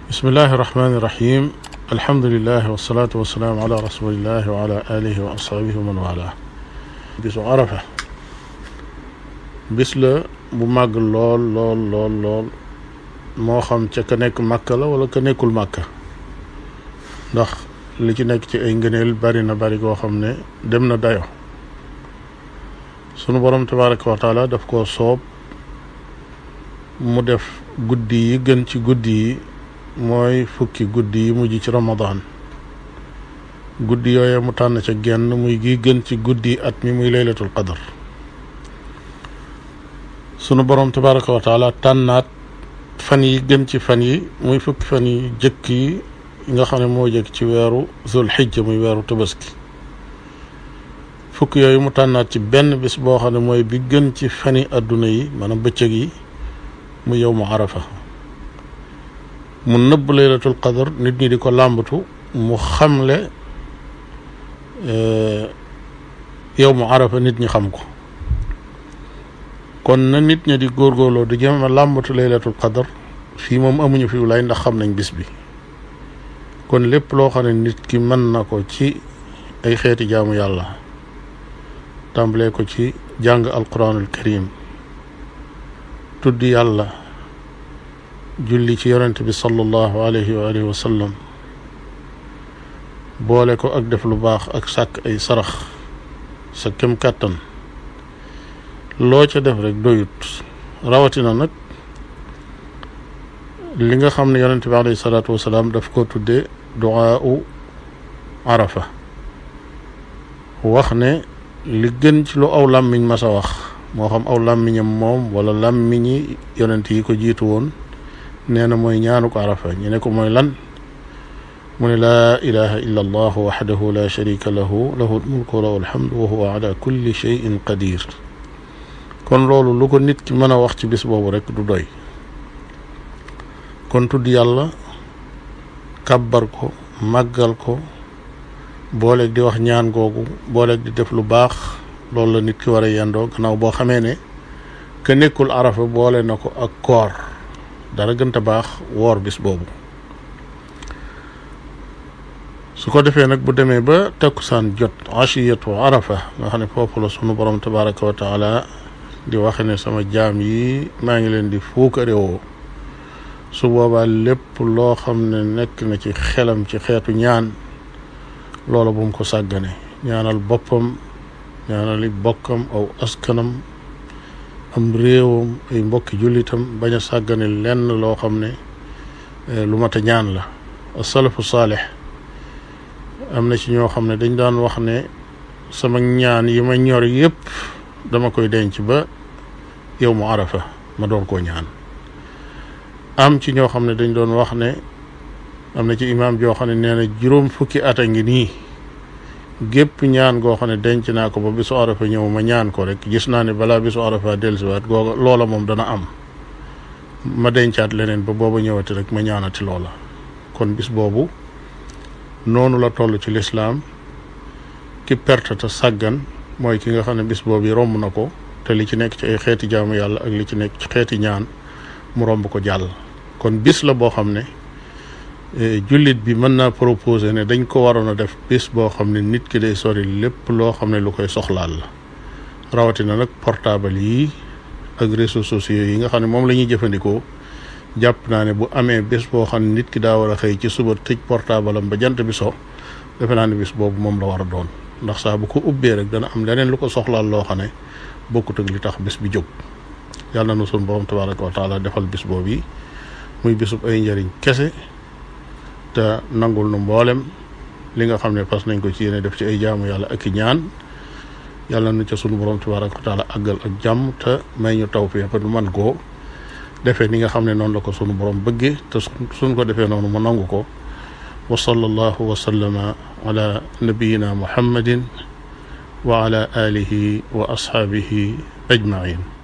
bismillahi irrahmani irrahim alhamdulilah wasalaatu wasalaam ala rasulillah wa ala alihi wa ashabihi wa man wala bisu arafa bis la bu màgg lool lool lool lool moo xam ca ka nekk màkka la wala ka nekkul màkka ndax li ci nekk ci ay ngëneel bari na bari goo xam ne dem na dayo sunu borom tabaraka wa taala daf koo soob mu def guddi yi gën ci guddi yi mooy fukki guddi yi mujj ci ramadan guddi yooye mu tànn ca genn muy gi gën ci guddi at mi muy laylatul qadar sunu borom tabaraka wa taala tànnaat fan yi gën ci fan yi muy fukki fan yi jëkk yi nga xam ne moo jëkk ci weeru zul xijja muy weeru tabaski fukk yooyu mu tànnaat ci benn bis boo xam ne mooy bi gën ci fani adduna yi maanaam bëccëg yi mu yow mu arafa mu nëbb laylatul qadar nit ñi di ko làmbatu mu xamle yow mu arafa nit ñi xam ko kon na nit ñi di góorgóorloo di jëm a làmbatu laylatul qadar fii moom amuñu fi lay ndax xam nañ bis bi kon lépp loo xam ne nit ki mën na ko ci ay xeeti jaamu yàlla tàmbalee ko ci jàng alquranul karim tudd yàlla julli ci yonent bi sallallahu alayhi wa alihi wa sallam boole ko ak def lu baax ak sàkk ay sarax sa kem kàttan loo ca def rek doyut rawatina nag li nga xam ne yonent bi alayhi salaatu wasalaam daf ko tudde duaa u arafa wax ne li gën ci lu aw làmmiñ mas a wax moo xam aw làmmiñam moom wala làmmiñi yonent yi ko jiitu woon nee na mooy ñaanu ko arafa ñu ne ko mooy lan mu ne laa ilaha illa allah waxdahu la sharika lahu lahu lmulku wa lahu alhamdu wa huwa ala kulli cheyin qadir kon loolu lu ko nit ki mën a wax ci bis boobu rek du doy kon tudd yàlla kàbbar ko màggal ko booleeg di wax ñaan googu booleeg di def lu baax loolu la nit ki war a yendoo gannaaw boo xamee ne ke nekkul arafa boole na ko ak koor dara gënta baax woor bis boobu su ko defee nag bu demee ba takkusaan jot ashiyatu arafa nga xam ne foofu la sunu borom tabaraka wa taala di waxe ne sama jaam yi maa ngi leen di fuukarewoo su boobaa lépp loo xam ne nekk na ci xelam ci xeetu ñaan loola bu mu ko sàggane ñaanal boppam ñaanali bokkam aw askanam am réewam ay mbokki jullitam bañ a sàggane lenn loo xam ne lu mat a ñaan la asalafu saalix am na ci ñoo xam ne dañ daan wax ne sama ñaan yi ma ñor yépp dama koy denc ba yow mu arafa ma doon koo ñaan am ci ñoo xam ne dañ doon wax ne am na ci imaam joo xam ne nee na juróom fukki at a ngi nii gépp ñaan goo xam ne denc naa ko ba bisu arafa ñëw ma ñaan ko rek gis naa ne balaa bisu arafa dellusiwaat googa loola moom dana am ma dencaat leneen ba booba ñëwati rek ma ñaanati loola kon bis boobu noonu la toll ci lislaam ki perte te sàggan mooy ki nga xam ne bis boobu romb na ko te li ci nekk ci ay xeeti jaamu yàlla ak li ci nekk ci xeeti ñaan mu romb ko jàll kon bis la boo xam ne jullit bi mën naa proposer ne dañ ko waroon a def bis boo xam ne nit ki day sori lépp loo xam ne lu koy soxlaal la rawatina nag portable yi ak réseaux sociaux yi nga xam ne moom la ñuy jëfandikoo jàpp naa ne bu amee bés boo xam ne nit ki daa war a xëy ci suba tëj portable am ba jant bi so defe naa ne bis boobu moom la war a doon ndax saa bu ko ubbee rek dana am leneen lu ko soxlaal loo xam ne bokkut ak li tax bis bi jóg yàlla na nu sunu borom tabaraka wa taala defal bis boobu yi muy bisub ay njëriñ kese te nangul nu mboolem li nga xam ne fas nañ ko ci yéene def ci ay jaamu yàlla ak i ñaan yàlla na ca sunu borom tabaraka wa taala àggal ak jàmm te may ñu tawfiq ba nu man koo defee ni nga xam ne noonu la ko sunu borom bëggee te suñ ko defee noonu mu nangu ko wa sallallahu wa sallama ala nabiyina muhammadin wa ala alihi wa ashaabihi ajmain